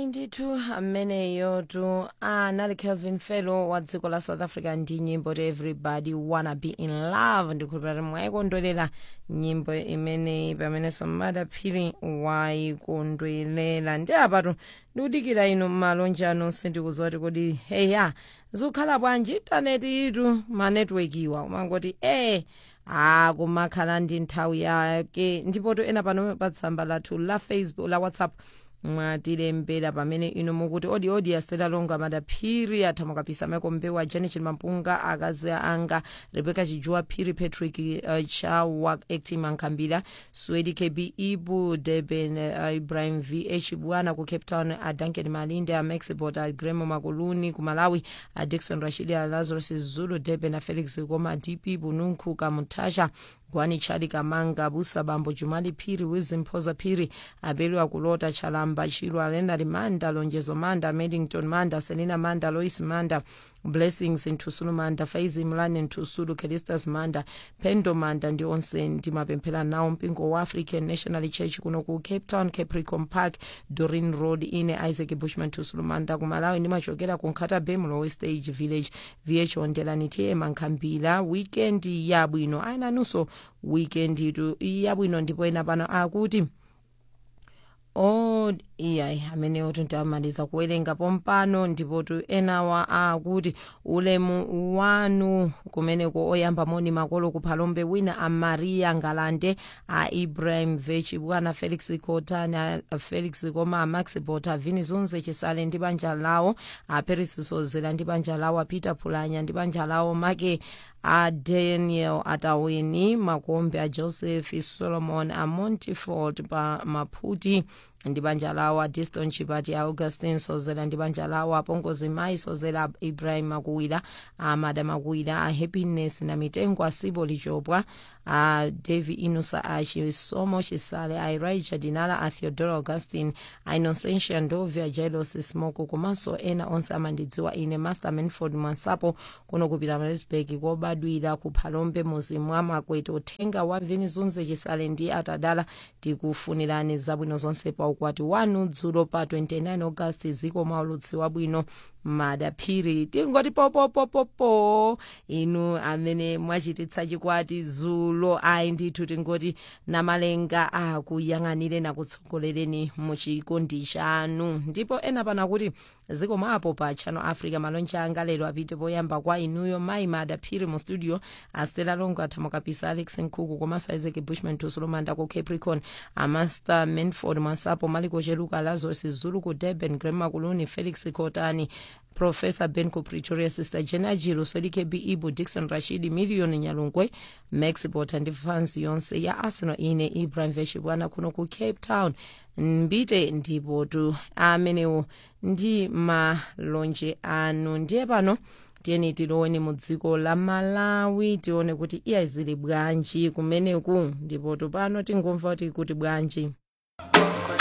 ayi ndithu ameneyo tu anali kelvin fellow wa dziko la south africa ndi nyimbo ti everybody wanna be in love ndikhulupirira mwayikondwelela nyimbo imeneyi pamenenso madaphiri wayikondwelela ndi apatu ndikudikira inu malonje anu sindikudziwa ti kodi heya zikukhala bwanji taneti itu manetiwekiwa umangoti eh akumakhala ndi nthawi yake ndipo to ena pano pa tsamba lathu la facebook la whatsapp mwatilembera pamene inu mukuti odi odi astela longa madaphiri athamuka pisa michael mbewa janet mampunga akazi anga rebecca chijuwa phiri patrick uh, chawa acting mankhambira swedi kb ibu deben uh, ibrahim vh bwana ku cape town uh, duncan malinde a maxibot a gremo makuluni ku malawi a dixon rashidi a lazarus zulu deben a felix koma dp bununku kamutasha gwani chali kamanga busa bambo jumali phiri wizimphoza phiri abelwa kulota chalamba chilwa lenard manda lonjezo manda medington manda selina manda lois manda blessings nthusulu manda faizi mlane nthusulu kelistas manda pendo manda ndi onse ndimapemphera nawo mpingo wa african national church kuno ku cape town capricorn park dorin road ine isaac bushman nthusulu manda kumalawi ndimachokera ku nkhata bemlow stage village vh ondelani tiye mankhambira weekend yabwino ayinanunso weekend itu yabwino ndipo ena pano akuti o iyayi amenewo tintamaliza kuwerenga pompano ndipo tu enawa akuti ulemu wanu kumeneko oyamba moni makolo kuphalombe wina a maria ngalande a ibrahim vechi bwana felix kotani a felix koma a max bota vini zunze chisale ndi banja lawo a paris sozela ndi banja lawo a peter phulanya ndi banja lawo make a daniel ataweni makombe a joseph solomon a montiford pa maphuti ndi banja lawo a diston chipati a augustin sozela ndi banja lawo apongozi mayi sozela ibrahim makuwira amada makuwira a happiness na mitengo a sibo lichopwa a davi inusa a chisomo chisale a iraija dinala a theodora augustin a innocentia ndovi a jailos smoko komanso ena onse amandidziwa ine master manford mwansapo kuno kupita marisburg kobadwira ku phalombe muzi mwa makwete uthenga wa vini zunze chisale ndi atadala tikufunirani zabwino zonse pa ukwati wanu dzulo pa 29 august ziko maulutsi wabwino madaphiri tingoti popopopopo inu amene mwachititsa chikwati dzulo ayi ndithu tingoti namalenga akuyang'anire nakutsogolereni muchikondi chanu ndipo ena pana kuti ziko mwapo pa channel africa malonje anga lero apite poyamba kwa inuyo mayi madaphiri mu studio astela longo athamukapisa alex nkhuku komanso isaac bushman tusulumanda ku capricorn amaster manford mwansapo maliko cheluka lazarus zulu ku durban grema kuluni felix kotani profesa ben ku pretoria sister jena jilo sodike b ibu dixon rashidi million nyalungwe max bota ndi fans yonse ya arsenal ine ibrahim veshibwana kuno ku cape town mbite ndipo tu amenewo ndi malonje anu ndiye pano tiyeni tiloweni mu dziko la malawi tione kuti iya zili bwanji kumeneku ndipo tupano tingomva kuti kuti bwanji